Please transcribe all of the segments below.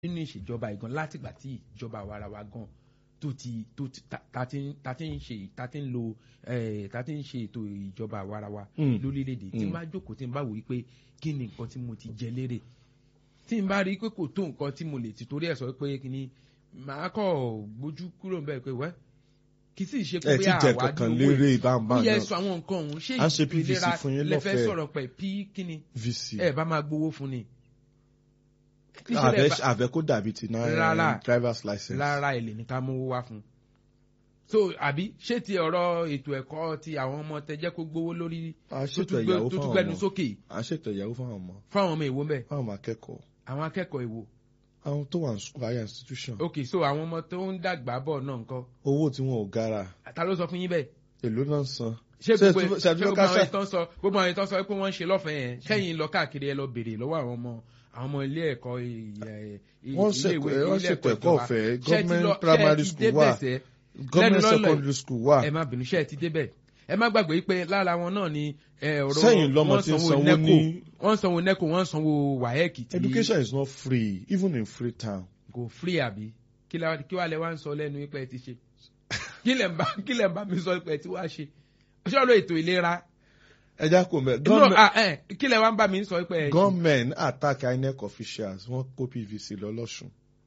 nínú ìṣèjọba ìgan látìgbà tí ìjọba àwarawa gan tó ti tó ti ta ta ti ń ta ti ń ṣe ta ti ń lo eh, ta ti ń ṣe ètò ìjọba àwarawa Mm. lórílẹ̀‐èdè tí n Mm. bá jókòó tí n bá wò wípé kí ni nǹkan tí mo ti jẹ lérè tí n bá rí i pé kò tó nǹkan tí mo lè ti torí ẹ̀ sọ pé kí ni màá kọ̀ gbójú kúrò ń bẹ̀ pé wẹ́ kì í sì ṣe pé ẹ ti jẹ àwa kankan ní owó lérè ó ìbámbá yẹ náà sọ àwọn nǹkan ọ̀hún ṣé À ń ṣe ètò PVC ìlera fún yín lẹ́fẹ̀ẹ́ lọ́fẹ̀ẹ́. sọ̀rọ̀ pẹ̀ pí kí ni vc ẹ bá máa gbowó fún ni. Kí ṣe lẹ àbẹ bá- àbẹ kó dàbí ti náà Rárá. driver's license. lára èlé ní ká mówó wá fún. so àbí ṣé ti ọ̀rọ̀ ètò ẹ̀kọ́ ti àwọn ọmọ tẹ jẹ́ kó gbówó lórí a tó ṣètò tún gbé- ìyàwó tó tún fáwọn gbẹnu ọmọ sókè a ṣètò ìyàwó fáwọn ọmọ fáwọn ọmọ èwo mbẹ fáwọn ọmọ akẹ́kọ̀ọ́ àwọn akẹ́kọ̀ọ́ èwo. àwọn tó wà ní school higher institution ok so àwọn ọmọ tó ń dàgbà bọ̀ náà nǹkan owó tí wọn ò gara ta ló sọ fún yín bẹ́ẹ̀. èló náà ń san. ṣé Ṣé gbogbo ẹ tún- ṣé ṣé ẹ tún gbogbo ká àwọn ṣá- ìtàn sọ gbogbo àwọn ìtàn sọ pé wọ́n ń ṣe lọ́fẹ̀ẹ́ yẹn kẹ́yìn lọ káàkiri ẹ lọ béèrè lọ́wọ́ àwọn ọmọ àwọn ọmọ ilé ẹ̀kọ́ ì- wọ́n ilé ìwé ṣètò wọ́n ilé ṣètò ẹ̀kọ́ ìjọba. ọ̀fẹ́ Ṣé ẹ ti government lọ- ṣé ẹ primary ti school débẹ̀ wà sẹ́? government lọ́lọ́ yìí. secondary school wà. ẹ má bínú ṣe ẹ ti débẹ̀ ẹ má gbàgbé pé lára wọn náà ni ẹ, ọ̀rọ̀ Sẹ́yìn lọ́mọ wọ́n tí ń sanwó sanwó NECO, ní- wọ́n sanwó neco wọ́n sanwó wáyẹ́kì tí education is not free even in Freetown. kò free àbí kí la- kí wàá lẹ wá ń sọ lẹ́nu pé ẹ ti ṣe kí lẹ̀ ń bá kí lẹ̀ ń bá mi sọ pé ẹ ti wá ṣe ṣọ́ọ̀rọ̀ ètò ìlera ẹ já kó mẹ́ no, government ah, eh, kí lẹ̀ wá ń bá mi sọ pé ẹ ṣe government attack INEC officials wọ́n kó PVC lọ lọ́sùn.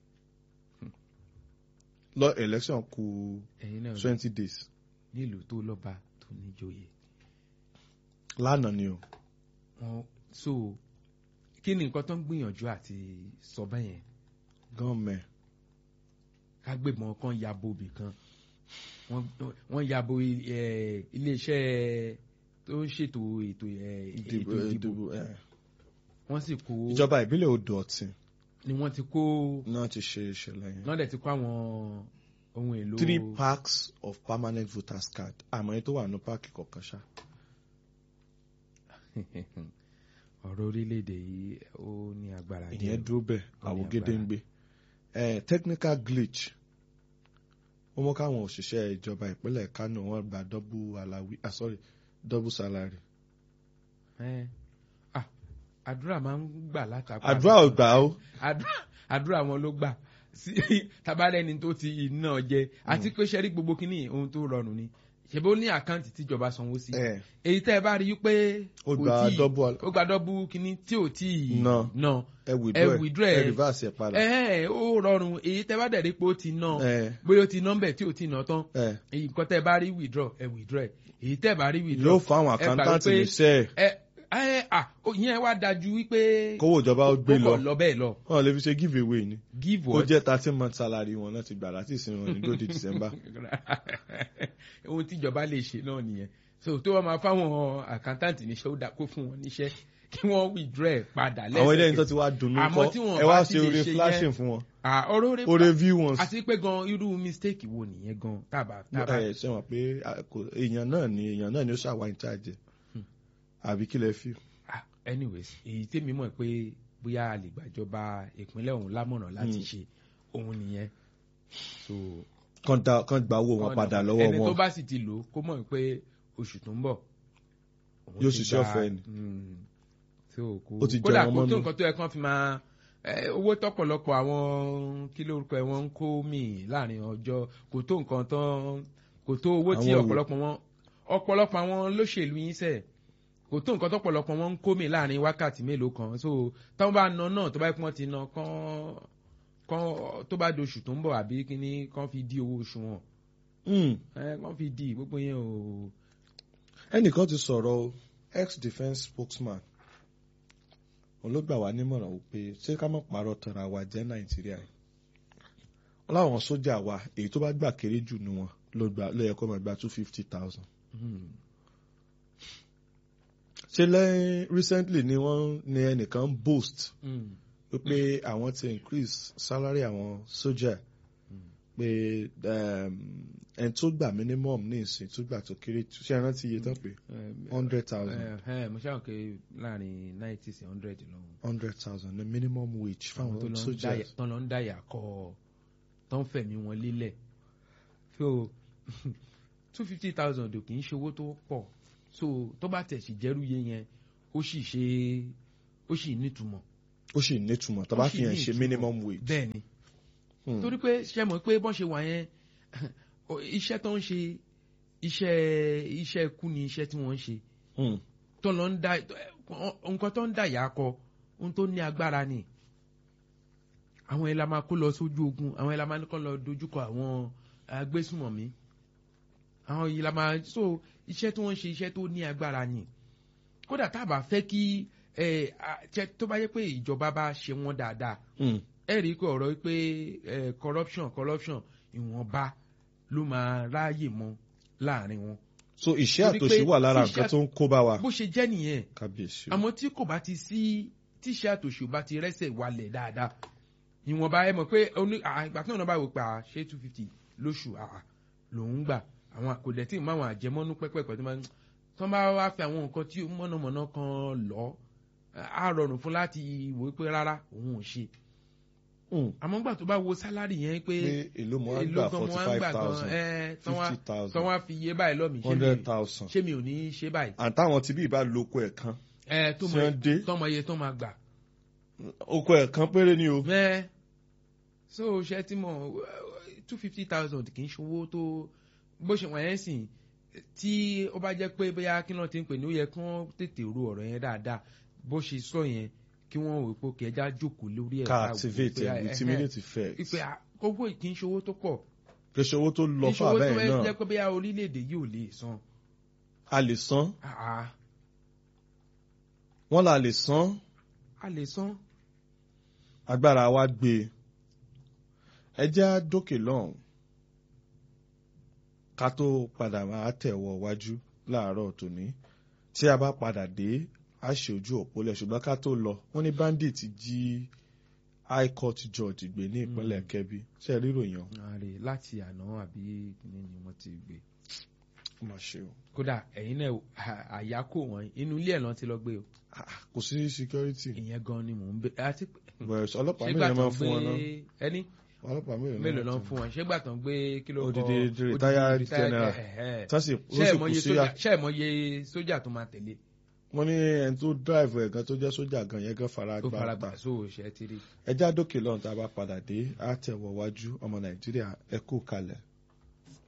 lọ election kù ẹ̀yin náà twenty days nílùú tó lọ́ba tó níjòyè lánàá ni o. wọn so kí ni nǹkan tó ń gbìyànjú àti sọ bẹ́yẹn government ká gbébọn kan yabo ibì kan wọ́n- wọ́n yabo i- eh, iléeṣẹ́ tó ń ṣètò ètò eh, ìdìbò ètò ìdìbò ìdìbò ẹ̀. wọ́n sì kó ìjọba ìbílẹ̀ odò ọ̀tìn ni wọ́n ti kó náà ti ṣe ìṣẹ̀lẹ̀ yẹn. náà dẹ̀ ti kó àwọn ohun èlò three packs of permanent voters card àmọ́ èyí tó wà ní páàkì kọ̀ọ̀kan ṣá. ọ̀rọ̀ orílẹ̀-èdè yìí ó ní agbára díẹ̀. ìyẹn dúró bẹ́ẹ̀ Ó ní àwògede ń gbé. Eh, technical glitch ó mú káwọn òṣìṣẹ́ ìjọba ìpínlẹ̀ Kánò wọ́n gba double alawi ah sorry double salary. Eh, ah, àdúrà máa ń gbà látàkùn àdúrà ò gbà ó. àdúrà àdúrà wọn ló gbà sí tabalẹ́ni tó ti iná jẹ àti pé ṣẹ́rí gbogbo kínní ohun tó rọrùn ni ṣèbó ní àkáǹtì tíjọba sanwó sí Eh, èyí tẹ́ ẹ bá rí i pé ó kò gba tíì- double al- ó gba dọ́bù kínní tí ò tí ì Ná. ná ẹ withdraw ẹ ẹ withdraw ẹ ẹ. reverse ẹ padà. ẹ ẹ ó rọrùn èyí tẹ́ bá dẹ̀ rí pé ó ti ná Eh, bóyá ó ti ná bẹ̀ tí ò tí ì ná tán eh, èyí nǹkan tẹ́ bá rí withdraw ẹ withdraw ẹ èyí tẹ́ bá rí withdraw yóò fáwọn ẹ gbà accountant wípé- níṣẹ́ ẹ ẹ à ìyẹn wá dájú wípé kówó ìjọba ó gbé ó lọ kọ̀ lọ bẹ́ẹ̀ lọ wọn lè fi ṣe give away ni give ó what jẹ́ thirteen month salary wọn láti gbà láti ìsinmi wọn ní lóde December. ohun tíjọba lè ṣe náà nìyẹn so tó wọn máa fáwọn accountant níṣẹ́ ó dá kó fún wọn níṣẹ́ kí wọ́n withdraw ẹ̀ padà àwọn ilé ẹni tó lẹ́sẹ̀kẹsẹ̀ ti wá dunnú Àmọ́ kọ́ tí wọn ẹ bá wá ti ṣe lè oore ṣe yẹn- flashing fún wọn Ah, ọ̀rọ̀ orí oore view ones. àti pé gan irú mistake wo nìyẹn gan tábà tábà ẹ ṣe wọn pé a- kò- èèyàn náà ni èèyàn náà ni ó ṣàwá in charge àbí kí lẹ fi. Ah, anyways èyí tèmi mọ̀ pé bóyá a lè gbàjọba ìpínlẹ̀ ọ̀hún lámọ̀ràn láti Hmm. ṣe òun nìyẹn so kàn dá kàn gba owó wọn ọ̀nà- padà lọ́wọ́ ẹni tó wọn bá sì ti lò ó kó mọ̀ pé oṣù tó ń bọ̀ òun Yóò ti ṣiṣẹ́ gba- ọ̀fẹ́ ni. Mm. so kò Ó ti jẹ kódà wọn kó tó mọ́nú. nǹkan tó yẹ kán fi máa eh, owó tọ́pọ̀lọpọ̀ àwọn kí lórúkọ ẹ̀ wọ́n ń kó mì láàrin ọjọ́ kò tó nǹkan tán kò tó owó tí Àwọn wo? ọ̀pọ̀lọpọ̀ wọn ọ̀pọ̀lọpọ̀ àwọn olóṣèlú yín sẹ̀ kò tó nǹkan tọ́pọ̀lọpọ̀ wọn ń kó mì láàrin wákàtí mélòó kan so táwọn bá ná náà tó bá pọ́n ti ná kán kán tó bá doṣù tó ń bọ̀ àbí kíní kán fi dí owó oṣù wọn Hmm. ẹ kán fi dí gbogbo yẹn o. ẹnìkan ti sọ̀rọ̀ ex defence spokesman òun ló gbà wá nímọ̀ràn wípé ṣé ká má parọ́ tara wa jẹ́ nàìjíríà yìí wọ́n láwọn sójà wa èyí tó bá gbà kéré jù ní wọn ló gbà ló yẹ kó máa gba two fifty thousand Hmm. ṣé lẹ́yìn recently ni wọ́n ní ẹnìkan boast Hmm. wípé àwọn ti increase salary àwọn sójà pé um, ẹni tó gbà minimum ní ìsìn tó gbà tó kéré jù ṣé ẹ rántí iye tán pé hundred thousand ẹ ẹ mo ṣáà pé láàrin ninety sí hundred lọ́hùn. hundred thousand ní minimum wage àwọn tó fáwọn lọ ń sójà dáyà tó lọ ń dáyà kọ tó ń fẹ̀mí wọn lélẹ̀ so two fifty thousand ò kì í ṣe owó tó pọ̀ so tó bá tẹ̀ sí jẹ́rú yé yẹn ó sì ṣe ó sì nítumọ̀ ó sì nítumọ̀ tó bá Ó sì fi hàn ní ṣe ìtumọ̀. minimum wage. bẹ́ẹ̀ ni Hmm. torí pé ṣe mọ̀ pé bọ́n ṣe wà yẹn o- iṣẹ́ tó ń ṣe iṣẹ́ iṣẹ́ ikú ni iṣẹ́ tí wọ́n ń ṣe Hmm. tó lọ ń da nǹkan tó ń dà yà kọ ohun tó ní agbára ni àwọn yẹn la máa kó lọ sójú ogun àwọn yẹn la máa ní kó lọ dojúkọ àwọn agbésùmọ̀mí àwọn yìí la máa so iṣẹ́ tí wọ́n ń ṣe iṣẹ́ tó ní agbára ni kódà tá a bá fẹ́ kí ẹ, a- jẹ́- tó bá yẹ pé ìjọba bá ṣe wọ́n dáadáa Hmm. ẹ rí i pé ọ̀rọ̀ pé ẹ, corruption corruption ìwọ̀nba ló máa ráàyè mọ́ láàrin wọn so ìṣẹ́ Torí pé àtòṣì wà lára tí nǹkan iṣẹ́- tó ń kó bá wa. bó ṣe jẹ́ nìyẹn kábíyèsí. àmọ́ tí kò bá ti sí tíṣẹ́ àtòṣì ò bá ti rẹ́sẹ̀ walẹ̀ dáadáa ìwọ̀nba ẹ mọ̀ pé oní à, ìgbà tí wọn bá wò pé à, ṣé two fifty lóṣù àà lòún gbà àwọn kò dẹ̀ tí ì mọ àwọn àjẹmọ́nú pẹ́pẹ́pẹ́ tó máa ń tó bá wá fi àwọn nǹkan tí mọ̀nàmọ́ná kan lọ á rọrùn fún láti wò ó pé rárá òun ò ṣe Hmm. àmọ́ gbà tó bá wo sálárì yẹn pé pé èló mo á èló gbà gan mo forty á five gbà gan thousand ẹ tán wá fifty tán thousand wá fi iye báyìí lọ́mìí ṣé mi- hundred thousand. ṣé mi ò ní í ṣe báyìí àtàwọn tí bí ìbá lóko ẹ̀ kan ẹ tó tí wọ́n dé mọ tọmọ iye tó máa gbà oko ẹ̀ kan péré ni o. mẹ so ṣe tí mo two fifty thousand kì í ṣòwò tó bó ṣe wọ̀nyẹn sìn tí ó bá jẹ́ pé bóyá kí náà ti ń pè ní ó yẹ kí wọ́n tètè ro ọ̀rọ̀ yẹn dáadáa bó ṣe sọ yẹn kí wọ́n wò pé kẹjá jókòó lórí ẹ̀ ká ká wò activate pé, ẹ̀ with ẹhẹ́, immediate effect. ìpè àkókò kì í ṣòwò tó pọ̀ kì í ṣe owó tó lọ fún ìṣòwò tó abẹ́yẹn ẹ jẹ́ náà pé bóyá orílẹ̀-èdè yìí ò lè san a lè san Ah, ah, wọ́n là lè san a lè san agbára wa gbé e ẹ jẹ́ á dókè lọ́hùn ká tó padà máa tẹ̀wọ̀ wájú láàárọ̀ tòní tí a bá padà dé a ṣe ojú òpólẹ̀ ṣùgbọ́n ká tó lọ wọ́n ní bandit jí high court judge gbé ní ìpínlẹ̀ Kebbi ṣe rí ròyìn ọ̀hún? ààrẹ láti àná àbí kíní ni wọ́n ti gbé ó mà ṣe o kódà ẹ̀yin náà à- àyákò wọn inú ilé ẹ̀ lọ́n ti lọ gbé o Ah, kò sí security ìyẹn gan ni mò ń bẹ àti pé bẹ̀rẹ̀ ọlọ́pàá ṣégbà mélòó tó máa ń fún wọn náà gbé ẹni ọlọ́pàá mélòó mélòó máa ló ń fún wọn ṣégbà tó ń gbé kí ló kọ Odidi odidi retired retired- general. ẹ̀hẹ́. tán sì ó ṣé sì ẹ̀ kù mọye sí sójà ṣé ẹ̀ mọye sójà tó máa tẹ̀lé wọ́n ní ẹni tó drive ẹ̀ gan tó jẹ́ sójà gan yẹn gan fara tó gbá fara ta gbà sóò ṣe ti rí ẹjá dókè lọ́run tá a bá padà dé á tẹ̀wọ̀ wájú ọmọ nàìjíríà ẹ kú kalẹ̀.